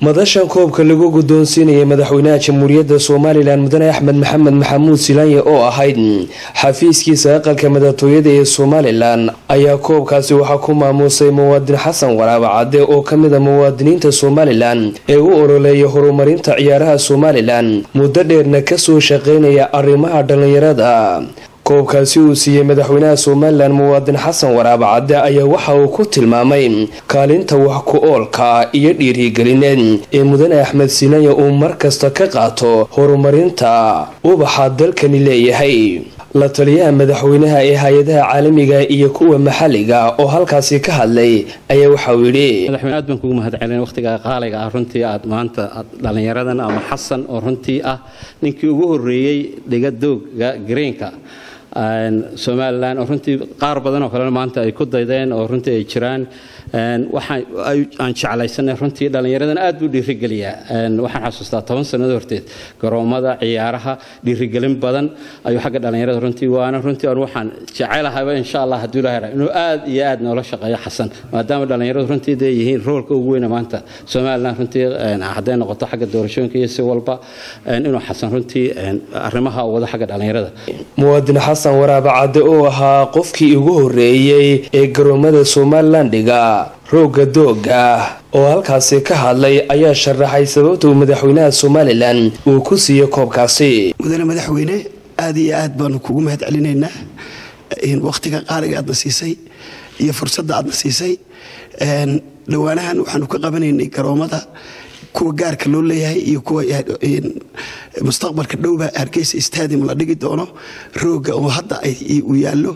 madashan koobka lagu guddoonsiinayay madaxweynaha jamhuuriyadda somalilan mudane axmed maxamed maxamuud silaanye oo ahayd xafiiskiisa aqalka madaxtooyada ee somalilan ayaa koobkaasi waxaa ku maamuusay muwaadin xasan waraaba cadde oo ka mid a muwaadiniinta somalilan ee u ololeeya horumarinta ciyaaraha somalilan muddo dheerna kasoo shaqeynaya arrimaha dhallinyarada koobkaasi uu siiyey madaxweynaha somalilan muwaadin xasan waraaba cadde ayaa waxa uu ku tilmaamay kaalinta wax ku oolka iyo dhiirigelineed ee mudane axmed sinaya uu mar kasta ka qaato horumarinta ubaxa dalkani leeyahay la taliyaha madaxweynaha ee hay-adaha caalamiga iyo kuwa maxalliga oo halkaasi ka hadlay ayaa waxauu yidhi madaxweyne aad baan kugu mahadcelin wakhtiga qaaliga ah runtii aad maanta dhallinyaradan ama xasan oo runtii ah ninkii ugu horreeyey dhigadooga gareenka somalilan oo runtii qaar badan oo kalena maanta ay ku daydeen oo runtii ay jiraan aan jeclaysanay runtii dhallinyaradan aad buu dhiirigeliyaa waxaan xasuustaa toban sannado horteed garoomada ciyaaraha dhiirigelin badan ayuu xagga dhallinyarada runtii waana runtii aan waxaan jecelahayba insha allah hadduu ilahay inuu aad iyo aad noola shaqeeyo xasan maadaama dhallinyaradu runtii dee yihiin roolka ugu weyna maanta somalilan runtii hadday noqoto xagga doorashooyinka iyo si walba inuu xasan runtii arrimaha wado xagga dhallinyarada muwaadin xasan waraaba cadde oo ahaa qofkii ugu horreeyey ee garoomada somalilan dhiga roogga dooga oo halkaasi ka hadlay ayaa sharaxay sababta uu madaxweynaha somalilan uu ku siiyey koobkaasi mudane madaxweyne aad iyo aad baanu kugu mahad celinaynaa wakhtiga qaaliga aadna siisay iyo fursadda aadna siisay dhowaanahan waxaanu ka qabanaynay garoomada kuwa gaarka loo leeyahay iyo kuwa mustaqbalka dhowba hargeysa stadium la dhigi doono rooga oo hadda uu yaallo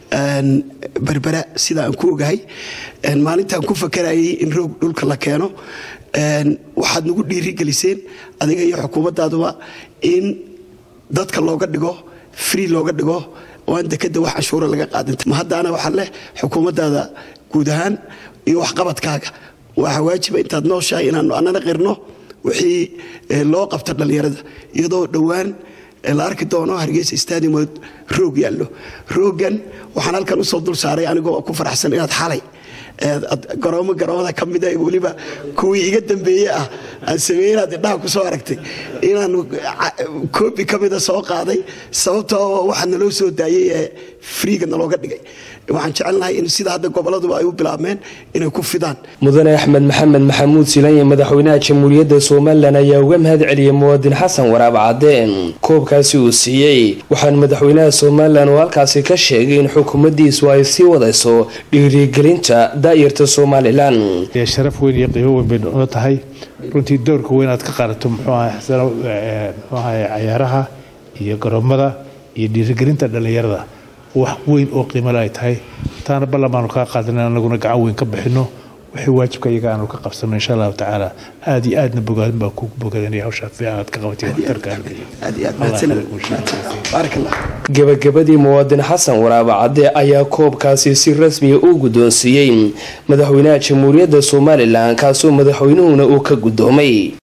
berbera sida aan ku ogahay maalintaan ku fakarayay in roog dhulka la keeno waxaad nagu dhiirigeliseen adiga iyo xukuumadaaduba in dadka looga dhigo free looga dhigo oo aan dekada wax canshuura laga qaadinta ma haddaana waxaa leh xukuumaddaada guud ahaan iyo waxqabadkaaga waxaa waajiba intaad nooshahay inaanu annana qirno wixii loo qabta dhallinyarada iyadoo dhowaan la arki doono hargeysa stadium roog yaallo roogan waxaan halkan usoo dul saaray anigoo ku faraxsan inaad xalay garoomo garoomada ka mida weliba kuwii iga dambeeye ah aan sameeye inaad indhaha ku soo aragtay inaanu koobi ka mida soo qaaday sababtoo waxaa naloo soo daayey ee friiga nalooga dhigay waxaan jecelnahay in sida hadda goboladuba ay u bilaabmeen inay ku fidaan mudane axmed maxamed maxamuud silanye madaxweynaha jamhuuriyadda somalilan ayaa uga mahad celiyey muwaadin xasan waraab cadde koobkaasi uu siiyey waxaan madaxweynaha somalilan oo halkaasi ka sheegay in xukuumaddiisu ay sii wadayso dhiirigelinta daayarta somalilan sharaf weyn iyo qiimo weyn bay noo tahay runtii doorka weyn aad ka qaadato muxuu ahay cayaaraha iyo garoomada iyo dhiirigelinta dhallinyarada wax weyn oo qiimale ay tahay taana ballamaan kaa qaadana anaguna gacan weyn ka bixino wixii waajibka iyaga aanu ka qabsano insha allahu tacaala aad iyo aadna bogaadin baa kugu bogadanaya hawshaa fiican aad ka qabatay gabagabadii muwaadin xasan waraaba cadde ayaa koobkaasi si rasmiya u guddoonsiiyey madaxweynaha jamhuuriyadda somalilan kaasoo madaxweynuhuna uu ka guddoomay